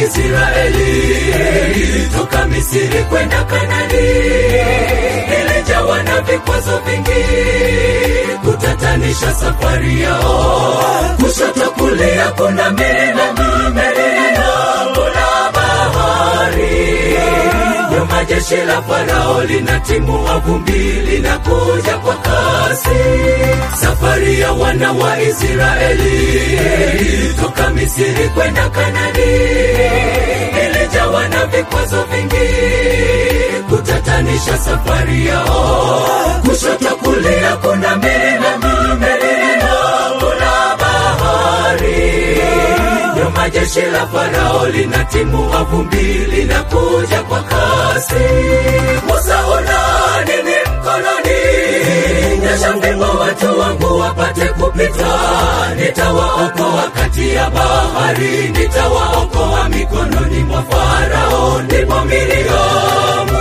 Israeli toka Misri kwenda Kanani, ilijawa na vikwazo vingi kutatanisha safari yao. Kushoto kulia kuna milima milima, kuna bahari nyuma jeshi la Farao linatimua vumbi, linakuja kwa kasi. Safari ya wana wa Israeli toka Misri kwenda Kanani ilijawa na vikwazo vingi kutatanisha safari yao. Kushoto kulia kuna milima milima, kuna bahari nyuma jeshi la Farao linatimua vumbi, linakuja kwa kasi. Musa, una nini mkononi? Nyosha fimbo watu wangu wapate kupita. Nitawaokoa kati ya bahari, nitawaokoa mikononi mwa Farao. Ndipo Miriamu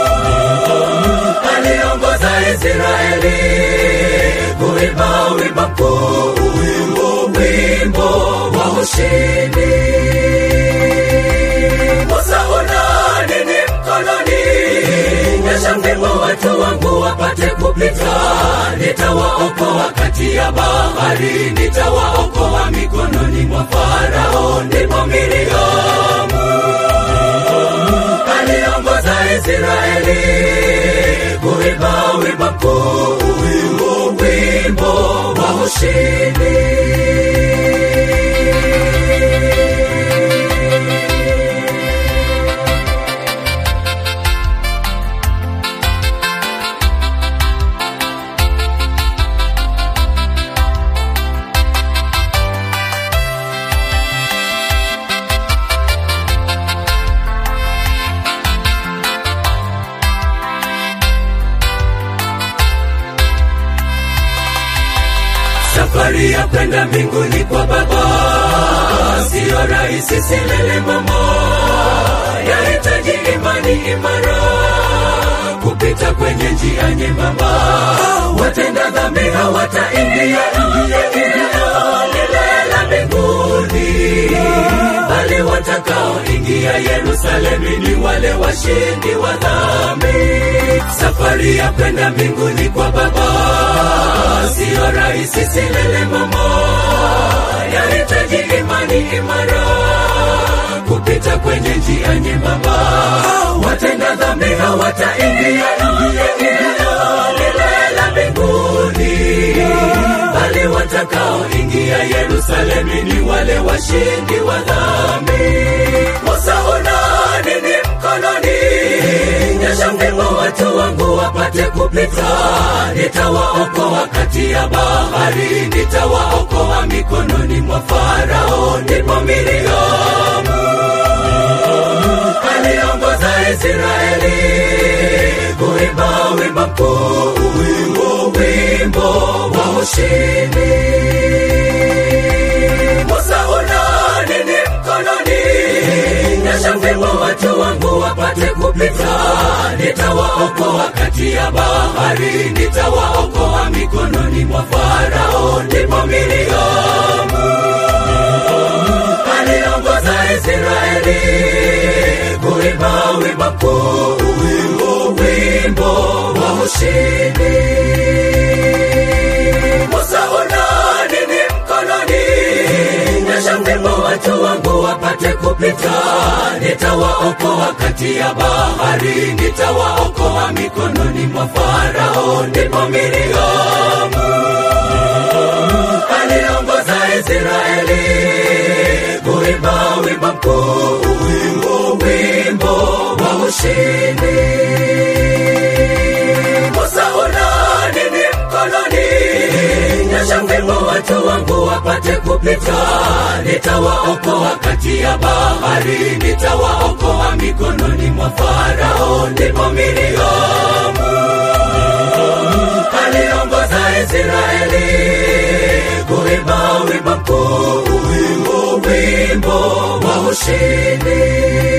aliongoza Israeli kuimba wimbo mkuu, wimbo wimbo wa ushindi. Musa, una nini mkononi? Nyosha fimbo watu wangu wapate kupita. Nitawaokoa kati ya bahari, nitawaokoa mikononi mwa Farao. Ndipo Miriamu aliongoza Israeli kuimba wimbo mkuu, wimbo wimbo wa ushindi. Safari ya kwenda mbinguni kwa Baba siyo rahisi, silele mama, yahitaji imani imara kupita kwenye njia nyembamba. Watenda dhambi hawataingia eneo lile la mbinguni, bali watakaoingia Yerusalemu ni wale washindi wa dhambi. Safari ya kwenda mbinguni kwa Baba siyo rahisi, silele mama, yahitaji imani imara kupita kwenye njia nyembamba. Watenda dhambi hawataingia eneo lile la mbinguni, bali watakaoingia Yerusalemu ni wale washindi wa dhambi. Musa, una nini mkononi? Nyosha fimbo watu wangu wapate kupita. Nitawaokoa kati ya bahari, nitawaokoa mikononi mwa Farao. Ndipo Miriamu aliongoza Israeli kuimba wimbo mkuu, wimbo wimbo wa ushindi. Musa, una nini mkononi? Nyosha fimbo watu wangu wapate kupita. Nitawaokoa kati ya bahari, nitawaokoa mikononi mwa Farao. Ndipo Miriamu aliongoza Israeli kuimba wimbo mkuu, wimbo wimbo wa ushindi. Musa, una nini mkononi? Nyosha fimbo watu wangu wapate kupita. Nitawaokoa kati ya bahari, nitawaokoa mikononi mwa Farao. Ndipo Miriamu aliongoza Israeli kuimba wimbo mkuu, wimbo wimbo wa ushindi. Musa, una nini mkononi? Nyosha fimbo watu wangu wapate kupita. Nitawaokoa kati ya bahari, nitawaokoa mikononi mwa Farao. Ndipo Miriamu aliongoza Israeli kuimba wimbo mkuu, wimbo wimbo wa ushindi.